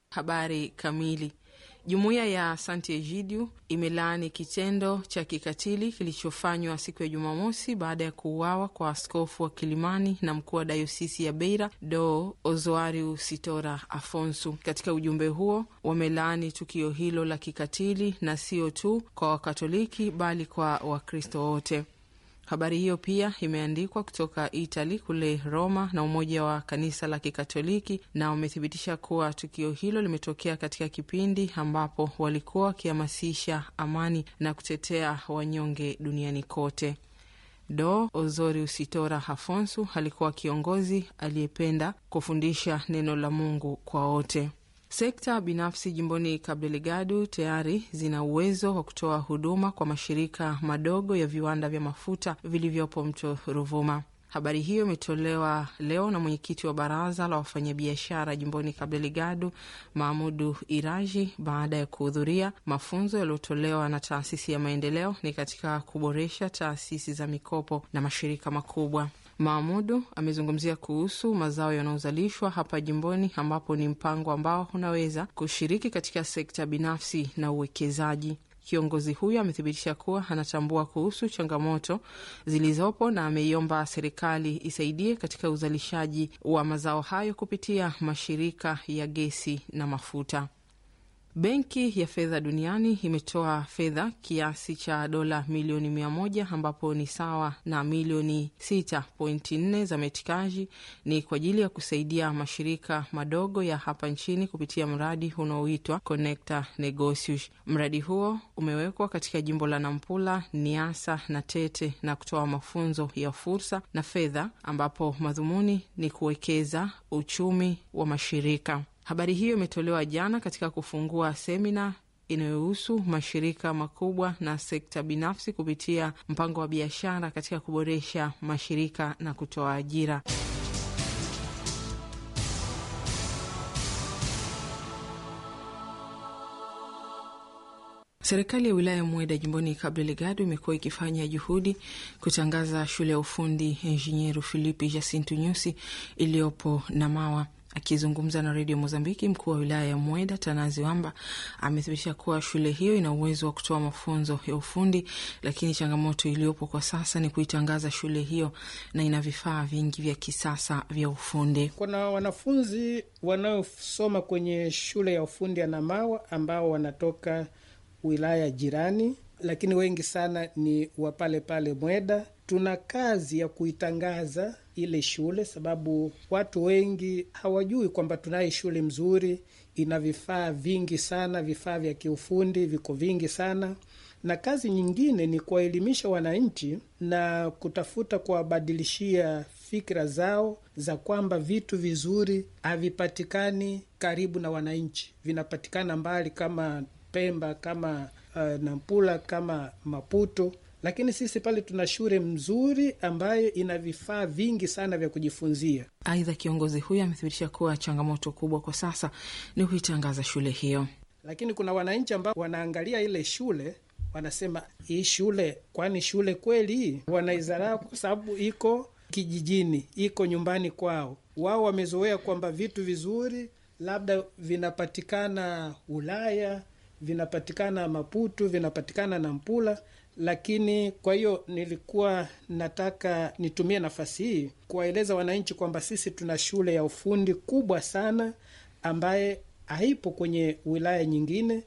Habari kamili. Jumuiya ya Sant'Egidio imelaani kitendo cha kikatili kilichofanywa siku ya Jumamosi baada ya kuuawa kwa askofu wa Kilimani na mkuu wa dayosisi ya Beira do Ozoariu Sitora Afonso. Katika ujumbe huo wamelaani tukio hilo la kikatili na sio tu kwa Wakatoliki bali kwa Wakristo wote. Habari hiyo pia imeandikwa kutoka Itali kule Roma na Umoja wa Kanisa la Kikatoliki, na wamethibitisha kuwa tukio hilo limetokea katika kipindi ambapo walikuwa wakihamasisha amani na kutetea wanyonge duniani kote. Do Ozoriu Sitora Afonso alikuwa kiongozi aliyependa kufundisha neno la Mungu kwa wote. Sekta binafsi jimboni Cabo Delgado tayari zina uwezo wa kutoa huduma kwa mashirika madogo ya viwanda vya mafuta vilivyopo mto Ruvuma. Habari hiyo imetolewa leo na mwenyekiti wa baraza la wafanyabiashara jimboni Cabo Delgado, Mahmudu Iraji, baada ya kuhudhuria mafunzo yaliyotolewa na taasisi ya maendeleo ni katika kuboresha taasisi za mikopo na mashirika makubwa. Mahmudu amezungumzia kuhusu mazao yanayozalishwa hapa jimboni, ambapo ni mpango ambao unaweza kushiriki katika sekta binafsi na uwekezaji. Kiongozi huyo amethibitisha kuwa anatambua kuhusu changamoto zilizopo na ameiomba serikali isaidie katika uzalishaji wa mazao hayo kupitia mashirika ya gesi na mafuta. Benki ya Fedha Duniani imetoa fedha kiasi cha dola milioni mia moja ambapo ni sawa na milioni 6.4 za metikaji ni kwa ajili ya kusaidia mashirika madogo ya hapa nchini kupitia mradi unaoitwa Connecta Negocios. Mradi huo umewekwa katika jimbo la Nampula, Niasa na Tete na kutoa mafunzo ya fursa na fedha, ambapo madhumuni ni kuwekeza uchumi wa mashirika. Habari hiyo imetolewa jana katika kufungua semina inayohusu mashirika makubwa na sekta binafsi kupitia mpango wa biashara katika kuboresha mashirika na kutoa ajira. Serikali ya wilaya Mweda jimboni Cabo Delgado imekuwa ikifanya juhudi kutangaza shule ya ufundi Enginheiro Filipe Jacinto Nyusi iliyopo Namawa. Akizungumza na redio Mozambiki, mkuu wa wilaya ya Mweda Tanazi Wamba amethibitisha kuwa shule hiyo ina uwezo wa kutoa mafunzo ya ufundi, lakini changamoto iliyopo kwa sasa ni kuitangaza shule hiyo na ina vifaa vingi vya kisasa vya ufundi. Kuna wanafunzi wanaosoma kwenye shule ya ufundi ya Namawa ambao wanatoka wilaya jirani, lakini wengi sana ni wa pale pale Mweda. Tuna kazi ya kuitangaza ile shule, sababu watu wengi hawajui kwamba tunaye shule mzuri, ina vifaa vingi sana, vifaa vya kiufundi viko vingi sana. Na kazi nyingine ni kuwaelimisha wananchi na kutafuta kuwabadilishia fikra zao za kwamba vitu vizuri havipatikani karibu na wananchi, vinapatikana mbali kama Pemba, kama uh, Nampula, kama Maputo lakini sisi pale tuna shule mzuri ambayo ina vifaa vingi sana vya kujifunzia. Aidha, kiongozi huyo amethibitisha kuwa changamoto kubwa kwa sasa ni kuitangaza shule hiyo, lakini kuna wananchi ambao wanaangalia ile shule wanasema, hii shule kwani shule kweli? Wanaizarau kwa sababu iko kijijini, iko nyumbani kwao. Wao wamezoea kwamba vitu vizuri labda vinapatikana Ulaya, vinapatikana Maputo, vinapatikana Nampula lakini kwa hiyo nilikuwa nataka nitumie nafasi hii kuwaeleza wananchi kwamba sisi tuna shule ya ufundi kubwa sana ambaye haipo kwenye wilaya nyingine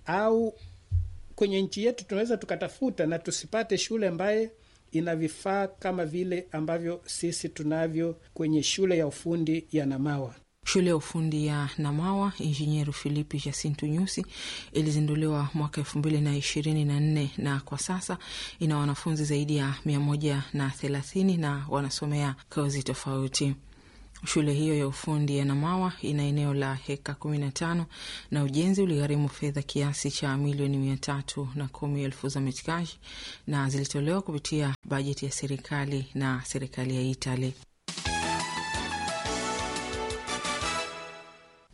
au kwenye nchi yetu. Tunaweza tukatafuta na tusipate shule ambaye ina vifaa kama vile ambavyo sisi tunavyo kwenye shule ya ufundi ya Namawa. Shule ya ufundi ya Namawa Injinieru Filipi Jacinto Nyusi ilizinduliwa mwaka elfu mbili na ishirini na nne na kwa sasa ina wanafunzi zaidi ya mia moja na thelathini na wanasomea kozi tofauti. Shule hiyo ya ufundi ya Namawa ina eneo la heka kumi na tano na ujenzi uligharimu fedha kiasi cha milioni mia tatu na kumi elfu za metikaji na zilitolewa kupitia bajeti ya serikali na serikali ya Itali.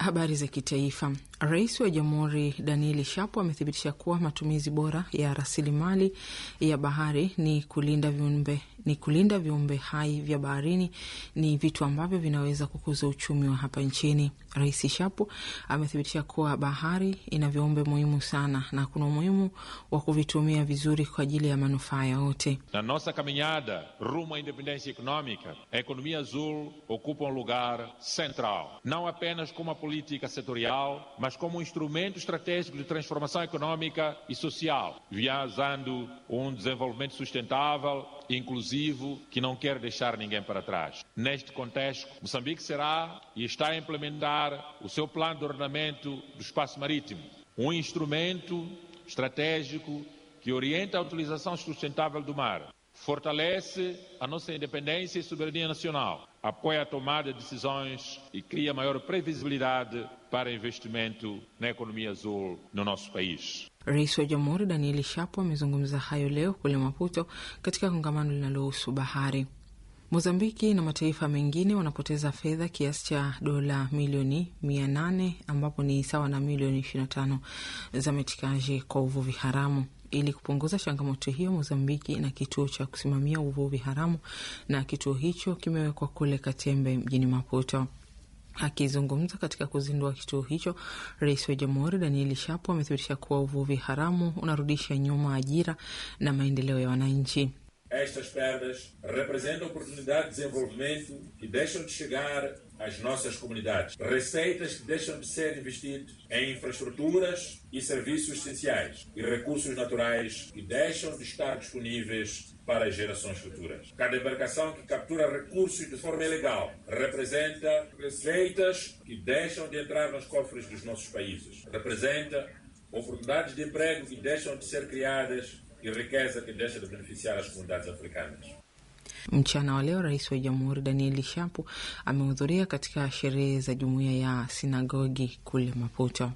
Habari za kitaifa. Rais wa Jamhuri Danieli Shapo amethibitisha kuwa matumizi bora ya rasilimali ya bahari ni kulinda viumbe ni kulinda viumbe hai vya baharini ni vitu ambavyo vinaweza kukuza uchumi wa hapa nchini. Rais Shapo amethibitisha kuwa bahari ina viumbe muhimu sana na kuna umuhimu wa kuvitumia vizuri kwa ajili ya manufaa ya wote. Na nossa caminhada rumo à independência econômica, a economia azul ocupa um lugar central, não apenas como uma política setorial, mas como um instrumento estratégico de transformação econômica e social, visando um desenvolvimento sustentável inclusivo que não quer deixar ninguém para trás. Neste contexto, Moçambique será e está a implementar o seu plano de ordenamento do espaço marítimo, um instrumento estratégico que orienta a utilização sustentável do mar, fortalece a nossa independência e soberania nacional, apoia a tomada de decisões e cria maior previsibilidade para investimento na economia azul no nosso país. Rais wa Jamhuri Danieli Shapo amezungumza hayo leo kule Maputo katika kongamano linalohusu bahari. Mozambiki na mataifa mengine wanapoteza fedha kiasi cha dola milioni mia nane ambapo ni sawa na milioni ishirini na tano za metikaji kwa uvuvi haramu. Ili kupunguza changamoto hiyo, Mozambiki ina kituo cha kusimamia uvuvi haramu na kituo hicho kimewekwa kule Katembe mjini Maputo. Akizungumza katika kuzindua kituo hicho, rais wa jamhuri Danieli Shapo amethibitisha kuwa uvuvi haramu unarudisha nyuma ajira na maendeleo ya wananchi. Estas perdas representam oportunidade de desenvolvimento que deixam de chegar às nossas comunidades. Receitas que deixam de ser investidas em infraestruturas e serviços essenciais e recursos naturais que deixam de estar disponíveis para as gerações futuras. Cada embarcação que captura recursos de forma ilegal representa receitas que deixam de entrar nos cofres dos nossos países. Representa oportunidades de emprego que deixam de ser criadas e riqueza que deixa de beneficiar as comunidades africanas. Mchana wa leo rais wa jamhuri Danieli Shapo amehudhuria katika sherehe za jumuiya ya sinagogi kule Maputo.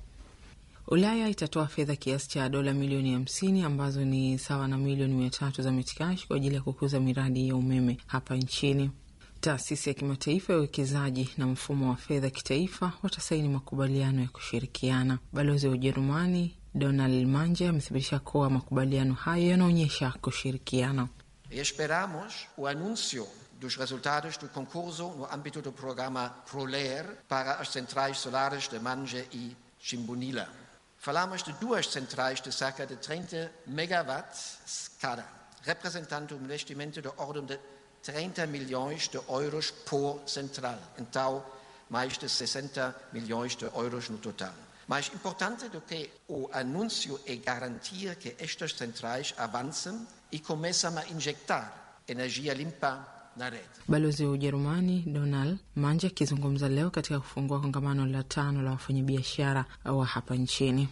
Ulaya itatoa fedha kiasi cha dola milioni hamsini ambazo ni sawa na milioni mia tatu za metikashi kwa ajili ya kukuza miradi ya umeme hapa nchini. Taasisi ya kimataifa ya uwekezaji na mfumo wa fedha kitaifa watasaini makubaliano ya kushirikiana. Balozi wa Ujerumani Donald Manje amethibitisha kuwa makubaliano hayo yanaonyesha kushirikiana. Esperamos o anúncio dos resultados do concurso no âmbito do programa PROLER para as centrais solares de Manje e Chimbunila. Falamos de duas centrais de cerca de 30 megawatts cada, representando um investimento de ordem de 30 milhões de euros por central. Então, mais de 60 milhões de euros no total. Mais importante do que o anúncio é garantir que estas centrais avancem e começam a injetar energia limpa na rede. Balozi wa Ujerumani Donald Manje akizungumza leo katika kufungua kongamano la tano la wafanyabiashara wa hapa nchini.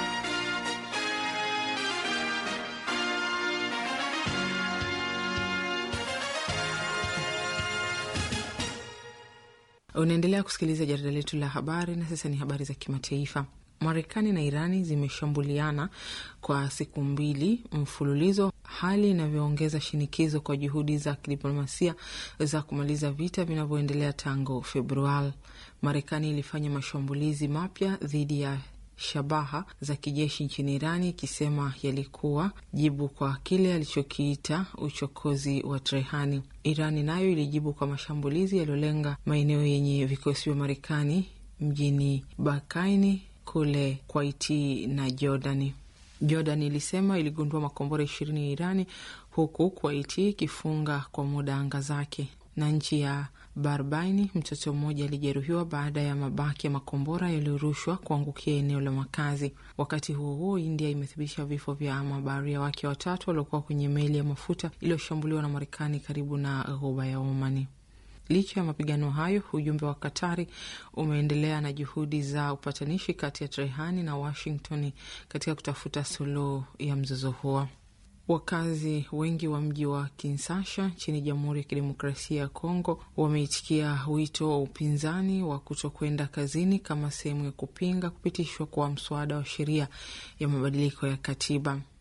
Unaendelea kusikiliza jarida letu la habari, na sasa ni habari za kimataifa. Marekani na Irani zimeshambuliana kwa siku mbili mfululizo, hali inavyoongeza shinikizo kwa juhudi za kidiplomasia za kumaliza vita vinavyoendelea tangu Februari. Marekani ilifanya mashambulizi mapya dhidi ya shabaha za kijeshi nchini Irani ikisema yalikuwa jibu kwa kile alichokiita uchokozi wa Trehani. Irani nayo ilijibu kwa mashambulizi yaliyolenga maeneo yenye vikosi vya Marekani mjini Bakaini kule Kwaiti na Jordani. Jordan ilisema iligundua makombora ishirini ya Irani huku Kwaiti ikifunga kwa muda anga zake. Na nchi ya Bahrain, mtoto mmoja alijeruhiwa baada ya mabaki ya makombora yaliyorushwa kuangukia eneo la makazi. Wakati huo huo, India imethibitisha vifo vya mabaharia wake watatu waliokuwa kwenye meli ya mafuta iliyoshambuliwa na Marekani karibu na ghuba ya Omani. Licha ya mapigano hayo, ujumbe wa Katari umeendelea na juhudi za upatanishi kati ya Trehani na Washington katika kutafuta suluhu ya mzozo huo. Wakazi wengi wa mji wa Kinshasa nchini Jamhuri ya Kidemokrasia ya Kongo wameitikia wito wa upinzani wa kutokwenda kazini kama sehemu ya kupinga kupitishwa kwa mswada wa sheria ya mabadiliko ya katiba.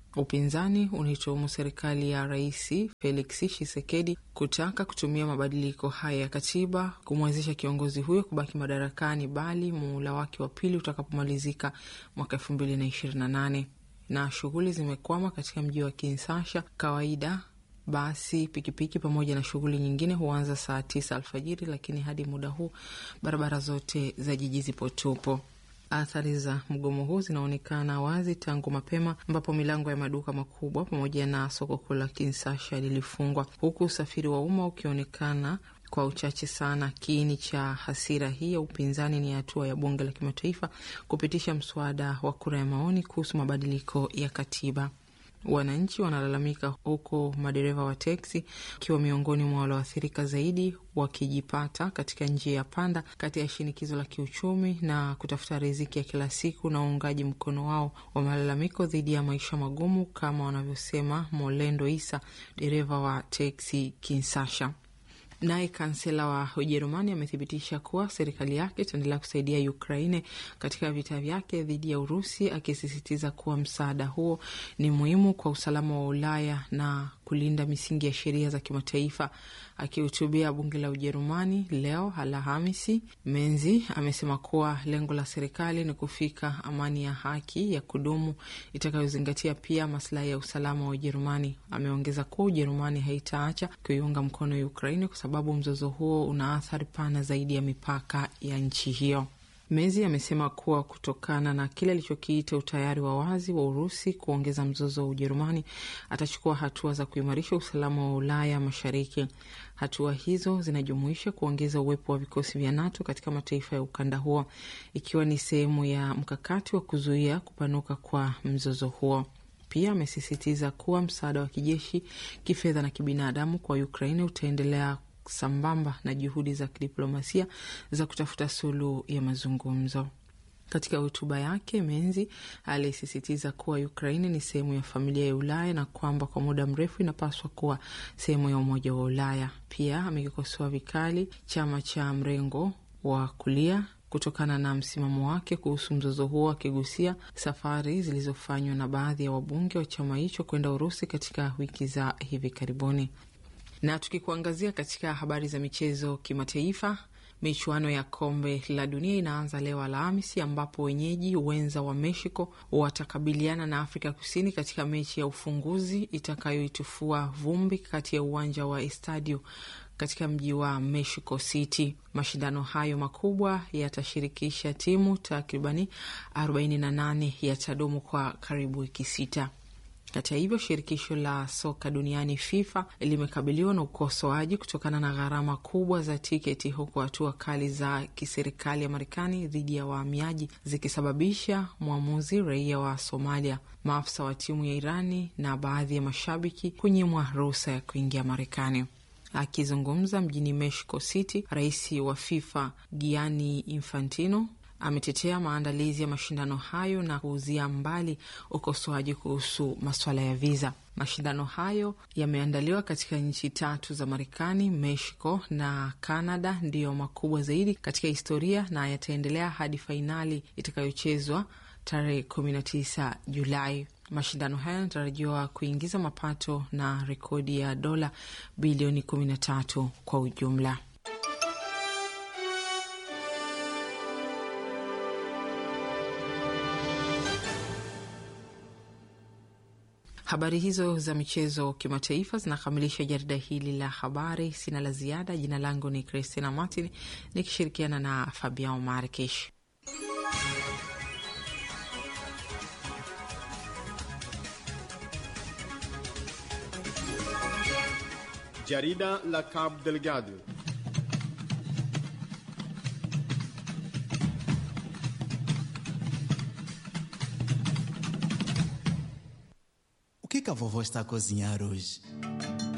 Upinzani unaituhumu serikali ya Rais Felix Tshisekedi kutaka kutumia mabadiliko haya ya katiba kumwezesha kiongozi huyo kubaki madarakani, bali muhula wake wa pili utakapomalizika mwaka elfu mbili na ishirini na nane na shughuli zimekwama katika mji wa Kinshasa. Kawaida basi pikipiki pamoja na shughuli nyingine huanza saa tisa alfajiri, lakini hadi muda huu barabara zote za jiji zipo tupo. Athari za mgomo huu zinaonekana wazi tangu mapema, ambapo milango ya maduka makubwa pamoja na soko kuu la Kinshasa lilifungwa, huku usafiri wa umma ukionekana kwa uchache sana. Kiini cha hasira hii ya upinzani ni hatua ya bunge la kimataifa kupitisha mswada wa kura ya maoni kuhusu mabadiliko ya katiba. Wananchi wanalalamika huku madereva wa teksi wakiwa miongoni mwa walioathirika zaidi, wakijipata katika njia ya panda kati ya shinikizo la kiuchumi na kutafuta riziki ya kila siku na uungaji mkono wao wa malalamiko dhidi ya maisha magumu, kama wanavyosema Molendo Isa, dereva wa teksi Kinsasha. Naye kansela wa Ujerumani amethibitisha kuwa serikali yake itaendelea kusaidia Ukraine katika vita vyake dhidi ya Urusi, akisisitiza kuwa msaada huo ni muhimu kwa usalama wa Ulaya na kulinda misingi ya sheria za kimataifa. Akihutubia bunge la Ujerumani leo Alhamisi, Menzi amesema kuwa lengo la serikali ni kufika amani ya haki ya kudumu itakayozingatia pia maslahi ya usalama wa Ujerumani. Ameongeza kuwa Ujerumani haitaacha kuiunga mkono Ukraini kwa sababu mzozo huo una athari pana zaidi ya mipaka ya nchi hiyo. Mezi amesema kuwa kutokana na kile alichokiita utayari wa wazi wa Urusi kuongeza mzozo wa Ujerumani, atachukua hatua za kuimarisha usalama wa Ulaya Mashariki. Hatua hizo zinajumuisha kuongeza uwepo wa vikosi vya NATO katika mataifa ya ukanda huo, ikiwa ni sehemu ya mkakati wa kuzuia kupanuka kwa mzozo huo. Pia amesisitiza kuwa msaada wa kijeshi, kifedha na kibinadamu kwa Ukraini utaendelea sambamba na juhudi za kidiplomasia za kutafuta suluhu ya mazungumzo. Katika hotuba yake, Menzi alisisitiza kuwa Ukraini ni sehemu ya familia ya Ulaya na kwamba kwa muda mrefu inapaswa kuwa sehemu ya Umoja wa Ulaya. Pia amekikosoa vikali chama cha mrengo wa kulia kutokana na msimamo wake kuhusu mzozo huo, akigusia safari zilizofanywa na baadhi ya wabunge wa chama hicho kwenda Urusi katika wiki za hivi karibuni. Na tukikuangazia katika habari za michezo kimataifa, michuano ya kombe la dunia inaanza leo Alhamisi, ambapo wenyeji wenza wa Mexico watakabiliana na Afrika Kusini katika mechi ya ufunguzi itakayoitifua vumbi kati ya uwanja wa Estadio katika mji wa Mexico City. Mashindano hayo makubwa yatashirikisha timu takribani 48 yatadumu kwa karibu wiki sita. Hata hivyo, shirikisho la soka duniani FIFA limekabiliwa na ukosoaji kutokana na gharama kubwa za tiketi, huku hatua kali za kiserikali ya Marekani dhidi ya wahamiaji zikisababisha mwamuzi raia wa Somalia, maafisa wa timu ya Irani na baadhi ya mashabiki kunyimwa ruhusa ya kuingia Marekani. Akizungumza mjini Mexico City, rais wa FIFA Gianni Infantino ametetea maandalizi ya mashindano hayo na kuuzia mbali ukosoaji kuhusu masuala ya viza. Mashindano hayo yameandaliwa katika nchi tatu za Marekani, Mexico na Canada, ndiyo makubwa zaidi katika historia na yataendelea hadi fainali itakayochezwa tarehe 19 Julai. Mashindano hayo yanatarajiwa kuingiza mapato na rekodi ya dola bilioni 13 kwa ujumla. Habari hizo za michezo kimataifa zinakamilisha jarida hili la habari. Sina la ziada. Jina langu ni Christina Martin nikishirikiana na Fabian Markish. Jarida la Cabo Delgado. O que, que a vovó está a cozinhar hoje?